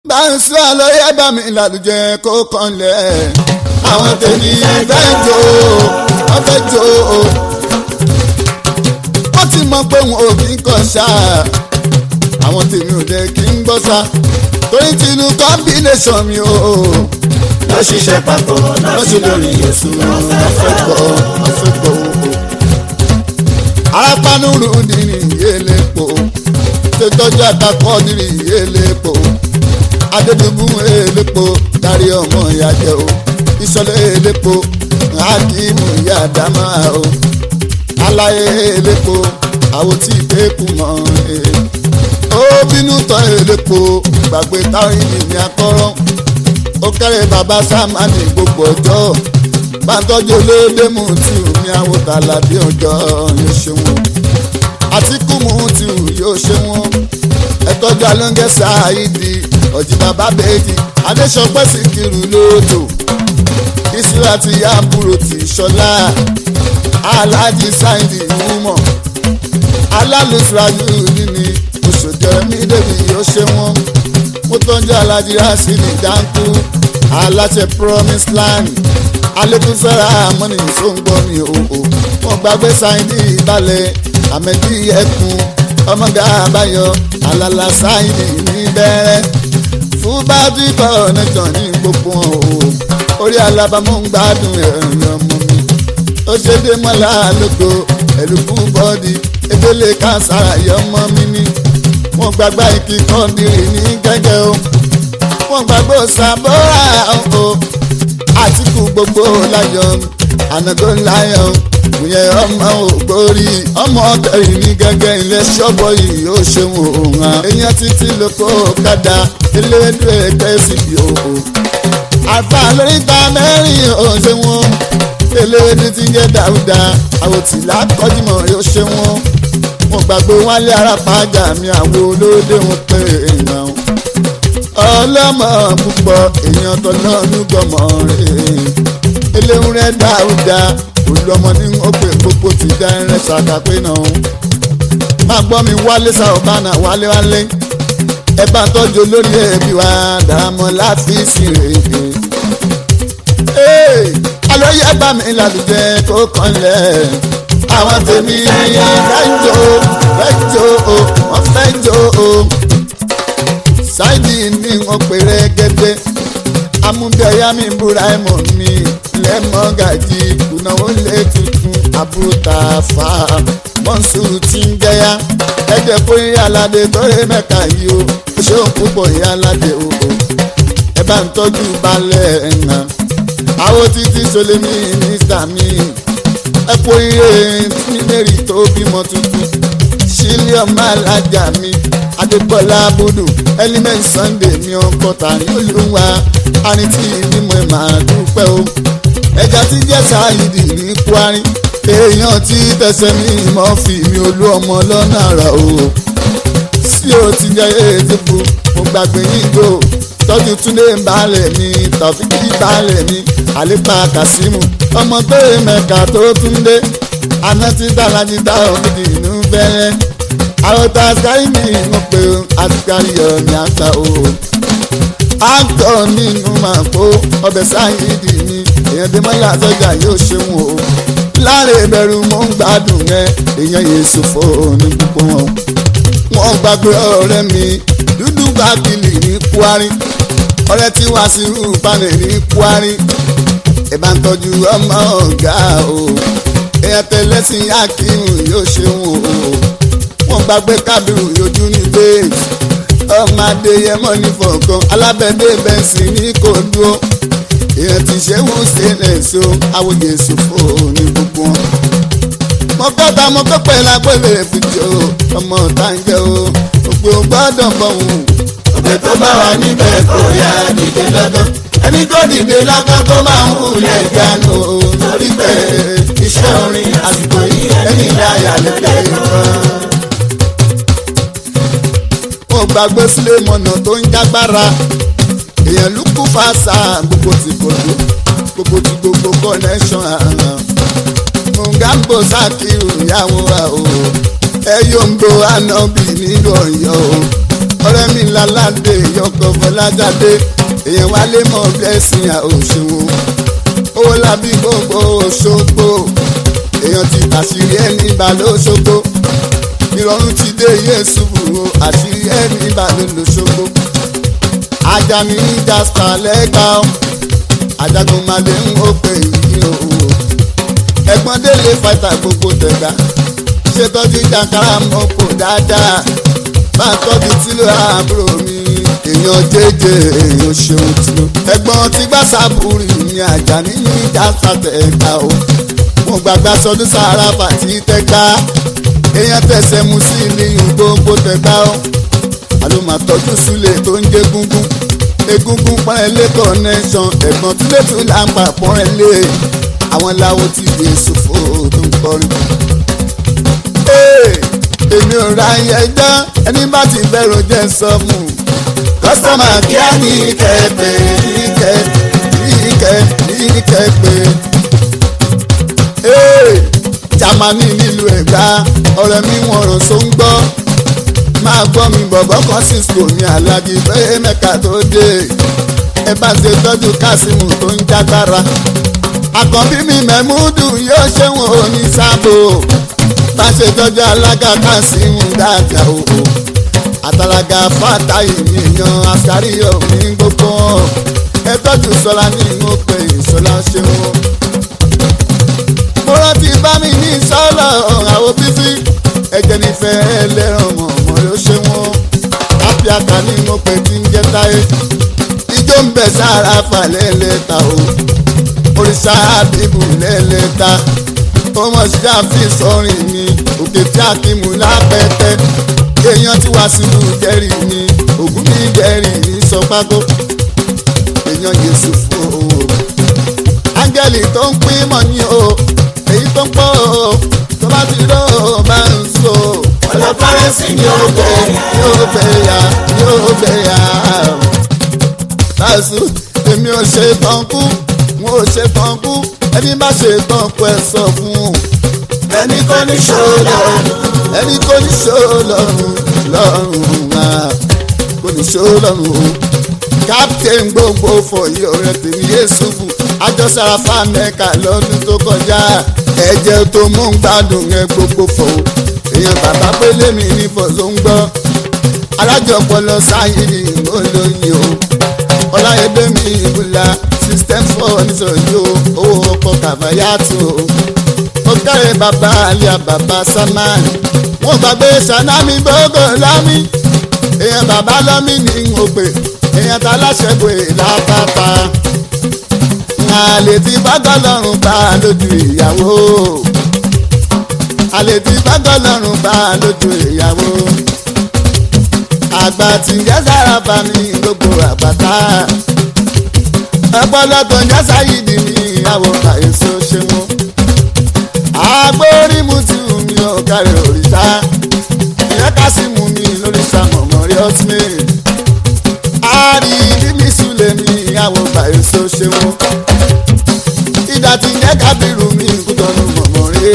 bá ń sọ lóye bá mi lálùjẹ kó kanlẹ̀ àwọn tèmi fẹ́ jó wọ́n fẹ́ jó wọ́n ti mọ̀ pé wọn ò kí ń kọ́ ṣá àwọn tèmi ò dé kí ń gbọ́ ṣá torí tinú combination mi o lọ ṣiṣẹ́ papọ̀ lọ́sí lórí Jésù wọ́n fẹ́ gbọ́ wọ́n fẹ́ gbọ́ o. arápánúrú ni ìyélépo tó tọ́jú àtàkọ́ ní ìyélépo adédùbú elépo darí ọmọ ìyájẹ o ìṣọlẹ̀ elépo hakimu yadama o aláyé elépo àwòtí ìpẹ́kù mọ́ ẹ. ó bínú tán elépo gbàgbé táwọn ènìyàn akọ́rọ́ ó kẹ́rẹ́ bàbá sámánì gbogbo ọjọ́ bàtọ́jú olóde mú tí omi àwòtálà bí ọjọ́ yóò ṣe wọn àtìkù mú tí yóò ṣe wọn ẹtọ́jú alóńgẹ́ sáàyídì ọ̀jì bàbá bèèdì adéṣọpẹ́ sì kiri lóòótọ́ ìṣúra ti yá àbúrò tí ṣọlá aláàjì sáìdì ìmúmọ̀ alálùsùrájú nínú oṣòjọ́ mi débi yóò ṣe wọn mo tọ́jú alájí rásìlì dáńkú aláṣẹ promise land alẹ́kùnsẹ́ra mọ́nì sóńgbọ́ mi òhò wọ́n gbàgbé sáìdì ìbàlẹ̀ àmẹ́jì ẹkùn ọmọdé àbáyọ alala sáìdì níbẹ̀rẹ̀ fún bábí connection ní gbogbo wọn o orí alábàámọ̀ ń gbádùn ẹ̀rìn ọmọ mi ó ṣe dé mọ́lá lóko ẹ̀lùkù bọ́ọ̀dì ebele kására yọmọ mi ní wọ́n gbàgbá ìkí kọ́ndìrì ní gẹ́gẹ́ o wọ́n gbàgbọ́ sàbọ́ra o àtìkù gbogbo láyọ̀ ànàgó láyọ̀ ìyẹ ọmọ ògbórí ọmọ ọtẹrì ní gẹ́gẹ́ ilé ṣọ́bọ̀ yìí ó ṣeun òun hàn èèyàn títí lóko kádà eléwédú ẹgbẹ́ síbi òhò àfa lóríta mẹ́rin ò ṣe wọn eléwédú ti ń jẹ́ dáúdà àwòtí lákọ́júmọ̀ yóò ṣe wọn wọn gbàgbé wálé arápájà mi àwọn olóde wọn pé èèyàn ọlọ́mọ púpọ̀ èèyàn tọ́lọ́nù gbọ́mọ rẹ̀ eléhùn rẹ̀ dáúdà olùọmọ ní ọpẹ gbogbo ti dá ẹrẹ ṣàkàpé náà máa gbọ́ mi wálé sàọ̀bánà wálé wálé ẹ bá ń tọ́jú olórí ẹbí wa dàrámọ́ láfíìsì rẹ̀ alóyè bá mi lálùjẹ kó kanlẹ̀ àwọn tèmi fẹ́ jó fẹ́ jó wọ́n fẹ́ jó ṣáìdì ní wọn pèrè gẹ́gẹ́ amúbíọ́yá mi búra ẹ̀mọ́ mi lẹ́mọ́gàjì kùnàwó lé tuntun àbúta fà mọ́nsúrù tí ń gẹ́yà ẹ̀jẹ̀ kó yí aládé tọ́rẹ́ mẹ́ka yìí o ṣéun púpọ̀ yí aládé o ẹ bá ń tọ́jú balẹ̀ ẹ̀nà àwọn títí solemi mínísítà mi ẹ kó iye tí mary tó bímọ tuntun sílíọ̀n máa lájà mi adébọ́lá abudu element sunday mi ọkọ̀ tani olúwa arìntì ìbímọ ẹ̀ máa dúpẹ́ o ẹja tí jẹ́ sáyidì ní kwari èèyàn tí tẹsẹ̀ mi mọ́ fi mi olú ọmọ lọ́nà àrà o sí o ti jẹ́ ètùkù mo gbàgbé yíjó tọ́jú túndé balẹ̀ mi tàfíkì balẹ̀ mi àlépa kàsímù ọmọ tó yẹ mẹ́ka tó túndé aná tí dáradì dá òmìnir inú fẹ́rẹ́ àròtà sáyidì mo pé àtìkárí ọ̀nì àgbà o àgọ́ nínú màá kó ọbẹ̀ sáyidì mi èèyàn dé mọ́lá sọ́jà yóò ṣeun o láre ìbẹ̀rù mò ń gbádùn rẹ èèyàn yéésù fóònù púpọ̀ wọn. wọ́n gbàgbé ọ̀rẹ́ mi dúdú bákìlì ní kwari ọ̀rẹ́ tí wàá sí rúbalẹ̀ ní kwari ìbá ń tọ́jú ọmọ ọ̀gá o èèyàn tẹ̀lẹ́sìn akíhùn yóò ṣeun o wọ́n gbàgbé kábírù yójú ní bẹ́ẹ̀ ọmọ adéyẹmọ ní fọ̀ọ̀kan alábẹ́dẹ́ bẹ́ǹsì ní kò dúró èèyàn ti ṣe wù sílẹ̀ so àwòye ṣòfò ní gbogbo wọn. mo kọ́ta mo kọ́ pẹ́ lágbélé fìjọ ọmọ ọ̀tá ń jẹ́ o òpè ò gbọ́dọ̀ bọ̀ wù. ọbẹ̀ tó bá wà níbẹ̀ kò yá dìde lọ́gán ẹni tó dìde lọ́gán tó máa ń wulẹ̀ jánu o torí pé iṣẹ́ orin àsìkò yìí ẹni ìdáyà lẹ́lẹ́ kan. mo gbàgbé sílé mọ̀nà tó ń jágbára èèyàn ló kú fàṣà gbogbo ti gbogbo gbogbo ti gbogbo connection àràn mungambo sakiru ìyàwó wa o ẹ yóò ń bo anabi nínú ọyọ o ọ̀rẹ́ mi lálàdé yọkọ̀ fọlájáde èèyàn wálé mọ̀ blessing àòṣòwò owó lábí gbogbo Òṣogbo èèyàn ti àṣírí ẹni bá lóṣogbo ìrọ̀rùn ti dé Yésù o àṣírí ẹni bá lóṣogbo Ajani jasper lẹ́gbàá ajagun malé ń ó pè yí o ẹ̀gbọ́n délé fàtà gbogbo tẹ̀gbá ṣètọ́jú jàǹkárà mọ́kò dáadáa bá tọ́jú tílò àbúrò mi èèyàn jẹjẹ èèyàn ṣeun tìlú. ẹ̀gbọ́n tí gbà sábúrì ní Àjàní ní ìjàsà tẹ̀ka o mo gbàgbà sọdún sára fàtí tẹ́ka èèyàn tẹ̀sẹ̀ mu sí ìlíyìn gbogbo tẹ̀ka o àlùmọ̀tọ́jú súlẹ̀ tó ń jẹ́ gúngún egungun pọ́nrẹ́lẹ́ connection ẹ̀gbọ́n túlẹ̀ tún là ń pa pọ́nrẹ́lẹ́ àwọn làwọn ti gbé sòfò tó ń kọrin èmi ò ra yẹn dán ẹni bá ti bẹ̀rù jẹ́ sọ́mù. kọ́sọ́mà kíá ní kẹ́pẹ́ ní kẹ́ ní kẹ́ ní kẹ́pẹ́. jamani nílùú ẹ̀gbá ọ̀rẹ́ mi wọ̀n ràn só ń gbọ́. máa gbọ́ mi bọ̀bọ̀ kan cisco ní alájí pé mẹ́ka tó dé. ẹ bá ṣe tọ́jú kásímù tó ń jágbára. àkànbí mi mẹ́múdù yóò ṣe wọn ò ní sábò bá ṣe tọ́jú alága kásímù dáadáa o àtàlágà fàtàyè mi yan àṣàríyọ mi gbogbo ẹ tọ́jú sọlá ní mo pè ìṣọlá ṣeun. mo rántí bá mi ní sọ́lọ̀ àwọn bíbí ẹ̀jẹ̀ nífẹ̀ẹ́ ẹlẹ́ràn mọ̀mọ́ ló ṣe wọ́n happy aka ní mo pè tí ń jẹ́ táyé ijó ń bẹ̀ sára fà lẹ́lẹ́ta o òrìṣà àbíbù lẹ́lẹ́ta ọmọ ṣáfi sọrin mi òkè tí a kì í mú lápẹtẹ èèyàn tí wàá sílù jẹ́rì mi ògùn mi jẹ́rì mi sọ pákó èèyàn Jésù fún o áńgẹ́lì tó ń pín mọ̀ ní o èyí tó ń pọ̀ o tó bá ti rọ́ o bá ń so. ọlọ́pàrẹ́sì ni ó gbé yóò gbé ya yóò gbé ya. Báṣu èmi ò ṣe tán kú wọn ò ṣe tán kú ẹni bá ṣe tán kú ẹ sọ fún un ẹni kò ní ṣòro ẹni kò ní ṣó lọ́rùn lọ́rùn máa kò ní ṣó lọ́rùn o. captain gbogbo fọyí ọ̀rẹ́ tèmi Yéṣùfù àjọsára fámẹ́ka lọ́dún tó kọjá ẹ̀jẹ̀ tó mú ń gbádùn ẹ gbogbo fọ̀ o. èèyàn bàbá pélé mi ní fọ̀sọ̀ ń gbọ́ alájọpọlọ sáyìnì olóyin o ọláyẹdẹ mi ìbúlá system four nítorí o owó ọkọ̀ kàfáyàtò o ó kẹ́rẹ́ bàbá àlíyá bàbá saman wọ́n gbàgbé sanami gbogbo lámì èèyàn bàbá lọ́mì ní òpè èèyàn tá láṣẹ pé látàtà àlè tí bágọ́lọ́run bá lójú ìyàwó àlè tí bágọ́lọ́run bá lójú ìyàwó àgbà tí ń jẹ́ sára bá mi gbogbo àgbàtà ọpọlọpọ ń jẹ́ sáyidi ní ìyàwó àìsàn ṣe mú agbórímù tí mi ò kárí òrìṣà ìyẹn ká sí mú mi lóríṣà mọ̀mọ́rí ọ́túnmí àárí bímí súlẹ̀ mi àwọn ọgbà èso ṣeun ìdá tí ń jẹ́ kábírù mi kútọ́nù mọ̀mọ́rí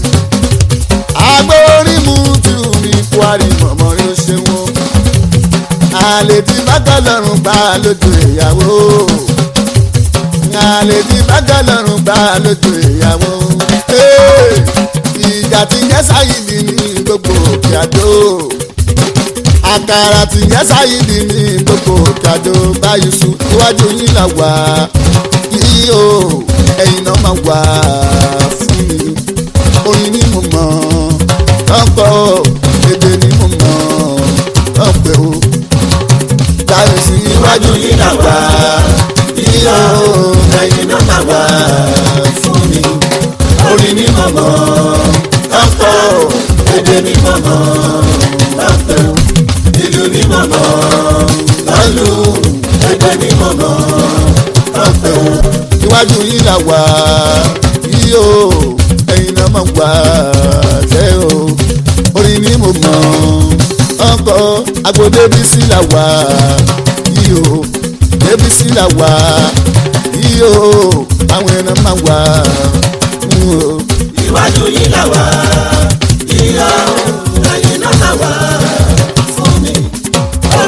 agbórímù tí mi kwari mọ̀mọ́rí ṣeun àlè tí bákàlọ́run bá lójú ìyàwó àlè tí bákàlọ́run bá lójú ìyàwó ìjà tí yẹn sáyìdì ní gbogbo òkè àdó àkàrà tí yẹn sáyìdì ní gbogbo òkè àdó báyìí sùn iwájú yín là wá yìí o ẹ̀yin náà máa wà fún mi orin ni mo mọ̀ ọ̀pọ̀ èdè ni mo mọ̀ ọ̀pẹ̀ o báyìí sùn iwájú yín là wá yìí o ẹ̀yin náà máa wà fún mi orin ní mọ̀mọ́ ọ̀pọ̀ èdè ní mọ̀mọ́ ọ̀pọ̀ ìlú ní mọ̀mọ́ lọ́lù èdè ní mọ̀mọ́ ọ̀pọ̀ iwájú yìí là wá yìí o ẹ̀yin náà máa wá tẹ́ o orin ní mọ̀mọ́ ọ̀pọ̀ agbo débísí là wá yìí o débísí là wá yìí o àwọn ẹ̀ràn máa wá iwájú yìí là wá ìyá ẹ̀yin náà là wá fún mi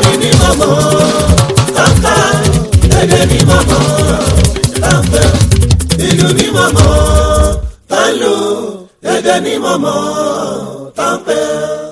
mọ̀mọ́ tọ́ka èdè ní mọ̀mọ́ tọ́pẹ́ ìlú ní mọ̀mọ́ tọ́lù èdè ní mọ̀mọ́ tọ́pẹ́.